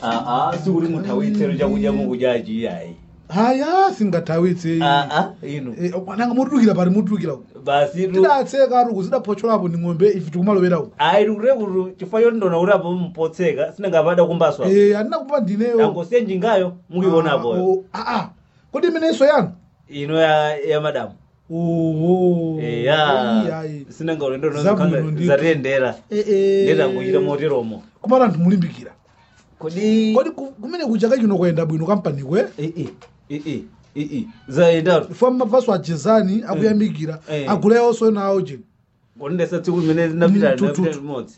aa sikuti muthawitsero chakudya mukudyachi iyayi haya singathawitse aa inu Eh, nanga mutulukira pali mutulukira basi tu tidatseka aruku zidaphotcholapo ndi ng'ombe ife tikumalowera uku ayi tikutire kuti chifukwa choti ndona kuti apo mpotseka sinangapada kumbaswa Eh, andinakupa ndineyo angosiye njingayo mukionapoyo aa kodi imenenso yanu ino ya ya madamu oho eya sinanga ulendo Zabwino ndithu. zatiyendera ndetanguchita moteromo kumala anthu mulimbikira kodi kodi ku- kumene kuchaka chino kuyenda bwino kampanikwe ii ii ii zayendatu ifo mavaso ajezani akuyamikira Eh. aguleyonso nawo jeni kodi ndesa tsiku limene linapita Mm, tututu. linapita limodzi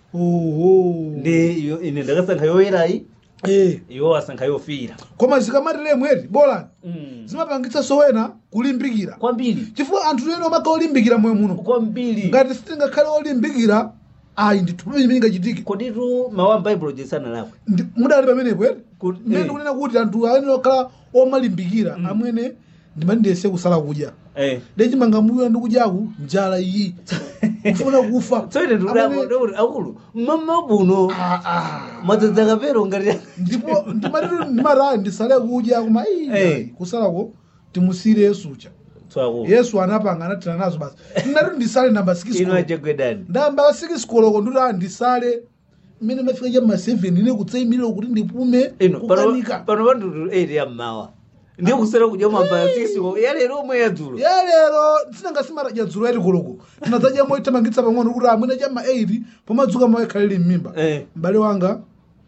oho ndi iyo- ine ndakasankha yoyerayi Eh, iwo asankha yofira koma zikamatire mweri bolani Mm. zimapangitsa sowena kulimbikira kwambiri chifukwa anthu ena omaka olimbikira moyo muno kwambiri ngati sitingakhale olimbikira ayi ndithu pamene chimene chingachitike koditu mawu a baibulo jesana lakwe Ndi- mudali pamenepo ere Kuti- mmene eh. ndikunena kuti anthu amene okhala omalimbikira amwene ndimandiyese kusala kudya eh ndechimanga mbuyo ndikudyaku njala iyi kufuna kufa tsoite Amene- ndikuti akulu mama buno Ah, ah. madzadzi akapero ngati ndipo ndimatitu ndimati ndisale kudya koma Eh. iyi kusalako timusire yesucha tswako yesu anapanga anathana nazo basi ndinati ndisale namba ino 6 achegwedani ndamba 6 koloko ndikuti ah ndisale mmene mafika cha ma 7 ine kutsayimire kuti ndipume ino pano kukanika pano pandutu 8 ya mmawa ndiye kusera kudya mambaya 6 yalero omwe yadzulo ya lero tinangasimara dzulo yati koloko tinadzadya moitamangitsa pang'ono kuti amwene cha ma 8 pomadzuka mawekhalire m'mimba eh m'bale wanga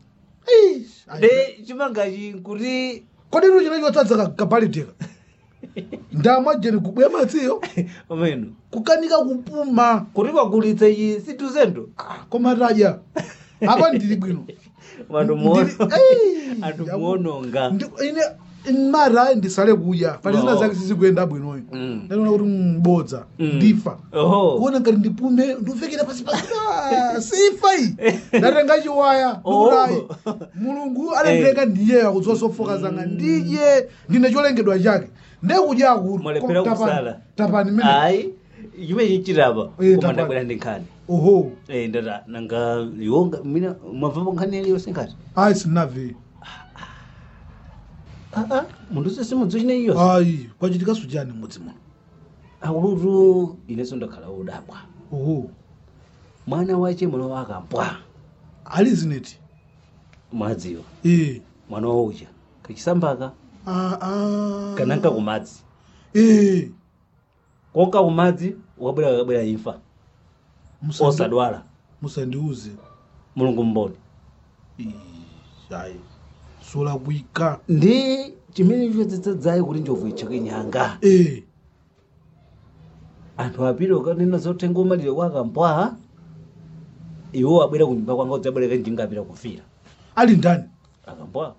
Eish, ayi. de chimangachi kuti kodi inu chinacho tadza kapaliteka ndamwa jeni kubweya madziyo omeno kukanika kupuma kuti kwagulitsa iyi situzendo Ah, koma tadya apa ndili bwino vantu Ndili- muono Ei, anthu ndaku- muononga Ndi- ine mara ndisale kudya pali zina Oh. zake sizikuyenda bwinoyo Mm. ndaona kuti mbodza Mm. ndifa oho kuona ngati ndipume ndivekera pasi pasi Ah, sifa iyi ndatenga chiwaya Oh. ndikutayi mulungu adandilenga ndiyeyo akudziwa zofoka zanga ndidye ndine cholengedwa chake ndekudya akulu Mwalephera Tapani- kusala. tapani mene ayi chimene chichitapa Eh, koma tapani. ndabwera ndi nkhani oho Eh, ndata nanga iwo mina mwabvapo nkhani yaliyonse ngati ayi sinave aa munthu sese mudzachina iyo ayi kwachitika sujani mudzi muno akulutu inenso ndakhala wodabwa oho mwana wache mwana wake ampwa ali zineti mwadziwa eh mwana waucha kachisambaka ah ah kananka kumadzi eh konka kumadzi wakabwera kakabwera imfa Musandi- osadwala musandiuze mulungu mboni Ih, ayi solakwika ndi chimene chodzadzayi kuti njovu ichake nyanga eh anthu apiri ukanena zotenga umalire kwakampwa iwo abwera kunyumba kwanga udzabwereka njinga apita kufira ali ndani akampwa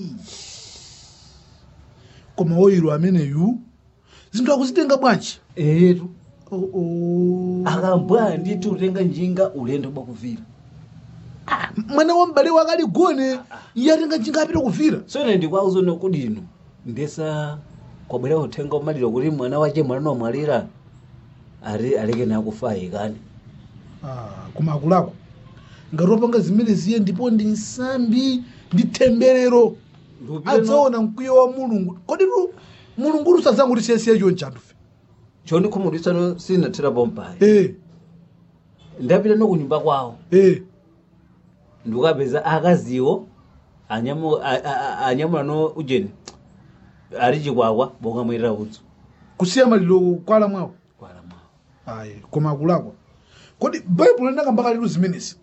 koma woyiro ameneyu zinthu akuzitenga bwanji etu oh, oh. akampwa nditi utenga njinga ulendo bakuvira mwana wa m'bale wake ali gone iye atenga njinga apita kuvira soine ndikwauzone kuti inu ndesa kwabwera uthenga umalire kuti mwana wache mwana nomwalira ari aleke nakufa ayikani Ah, koma akulako ngati wapanga zimene ziye ndipo ndi nsambi ndi temberero adzaona mkwiyo wa mulungu kodi tu mulungu lusadzangu tisiyesiye chonchi anthufe choni khumudwisano sinathirapo mpayi eh ndapita nokunyumba kwawo eh ndikapeza akaziwo anyamu- a- a- a- anyamula no ujeni ali chikwakwa bokamwirira udzu kusiya maliro kwala mwawo kwala mwawo ayi koma akulakwa kodi baibulo linakambaka litu zimenezi